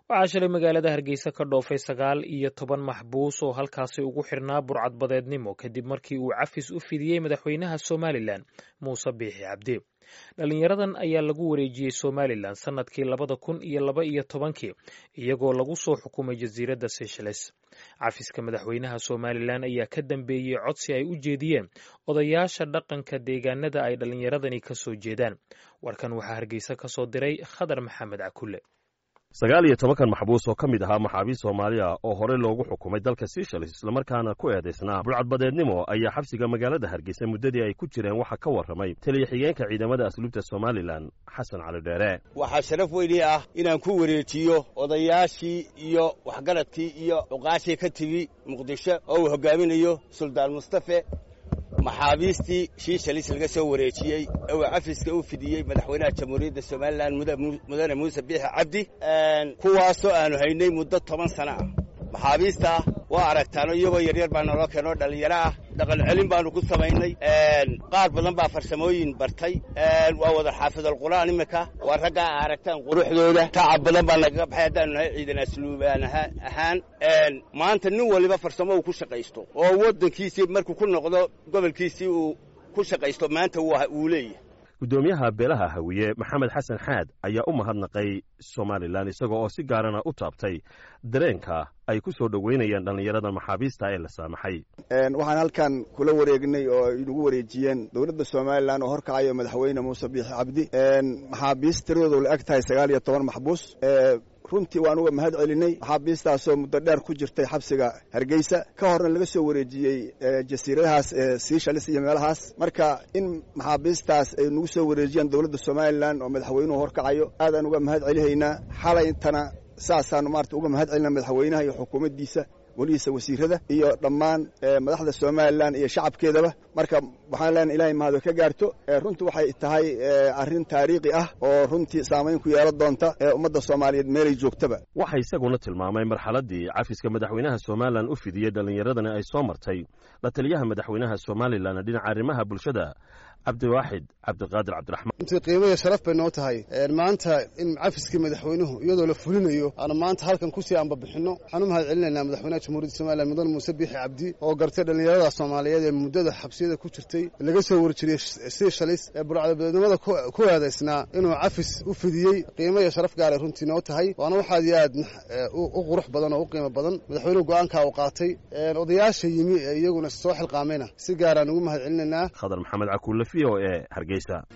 waxaa shalay magaalada hargeysa ka dhoofay sagaal iyo toban maxbuus oo halkaasi ugu xirnaa burcadbadeednimo kadib markii uu cafis u fidiyey madaxweynaha somalilan muuse biixi cabdi dhalinyaradan ayaa lagu wareejiyey somalilan sannadkii labada kun iyo laba iyo tobankii iyagoo lagu soo xukumay jasiiradda seychelles cafiska madaxweynaha somalilan ayaa ka dambeeyey codsi ay u jeediyeen odayaasha dhaqanka deegaanada ay dhallinyaradani ka soo jeedaan warkan waxaa hargeysa ka soo diray khadar maxamed cakulle sagaal iyo tobankan maxbuus oo ka mid ahaa maxaabiist soomaaliya oo horey loogu xukumay dalka seychelles islamarkaana ku eedaysnaa burcadbadeednimo ayaa xabsiga magaalada hargeysa muddadii ay ku jireen waxaa ka warramay taliya xigeenka ciidamada asluubta somalilan xasan cali dheere waxaa sharaf weynii ah inaan ku wareejiyo odayaashii iyo waxgaradkii iyo cuqaashii ka timi muqdisho oo uu hoggaaminayo suldaan mustafe maxaabiistii shiishalis laga soo wareejiyey oo cafiska u fidiyey madaxweynaha jamhuuriyadda somalilan mudane muuse biixi cabdi kuwaasoo aanu haynay muddo toban sana ah maxaabiista waa aragtaano iyagoo yaryar baa naloo keenoo dhallinyaro ah dhaqan celin baanu ku samaynay qaar badan baa farsamooyin bartay waa wada xaafidalqur'aan iminka waa raggaa a aragtaan quruxdooda tacab badan baa nagaga baxay haddaanu nahay ciidan asluubaan ahaan maanta nin waliba farsamo uu ku shaqaysto oo waddankiisii markuu ku noqdo gobolkiisii uu ku shaqaysto maanta wuu leeyahay guddoomiyaha beelaha hawiye maxamed xasan xaad ayaa u mahadnaqay somalilan isagoo oo si gaarana u taabtay dareenka ay ku soo dhoweynayeen dhallinyarada maxaabiista ee la saamaxay waxaan halkan kula wareegnay oo inagu wareejiyeen dowladda somalilan oo horkacayo madaxweyne muuse biixi cabdi maxaabiist tiradoodu la eg tahay sagaal iyo toban maxbuus runtii waan uga mahad celinay maxaabiistaasoo muddo dheer ku jirtay xabsiga hargeysa ka horna laga soo wareejiyey jasiiradahaas seychelles iyo meelahaas marka in maxaabiistaas ay nagu soo wareejiyaan dowladda somalilan oo madaxweynuhu horkacayo aadaan uga mahad celihaynaa xalayntana saasaanu maarata uga mahad celina madaxweynaha iyo xukuumaddiisa welihiisa wasiirada iyo dhammaan madaxda somalilan iyo shacabkeedaba marka waxaan leenahay ilahay mahado ka gaarto runtii waxay tahay arrin taariikhi ah oo runtii saamayn ku yeelan doonta ee ummadda soomaaliyeed meelay joogtaba waxaa isaguna tilmaamay marxaladdii cafiska madaxweynaha somalilan u fidiyey dhallinyaradani ay soo martay la taliyaha madaxweynaha somalilan dhinaca arrimaha bulshada cabdiwaaxid cabdiqaadir cabdiraxmaan runtii qiimaya sharaf bay noo tahay maanta in cafiskii madaxweynuhu iyadoo la fulinayo aanu maanta halkan kusii ambabixinno waxaan u mahad celinaynaa madaxweynaha jamhuuriyadda somalilan mudane muuse biixi cabdi oo gartay dhallinyarada soomaaliyeed ee muddada xabsiyada ku jirtay laga soo warjiriyey seychelles ee burcadabadeednimada ku eedaysnaa inuu cafis u fidiyey qiimo iyo sharaf gaaray runtii noo tahay waana waxaad iyo aad u qurux badan oo u qiimo badan madaxweynuhu go'aankaa uu qaatay odayaasha yimi ee iyaguna soo xilqaamayna si gaaraan ugu mahad celinaynaa khadar maxamed cakuule v o e hargeysa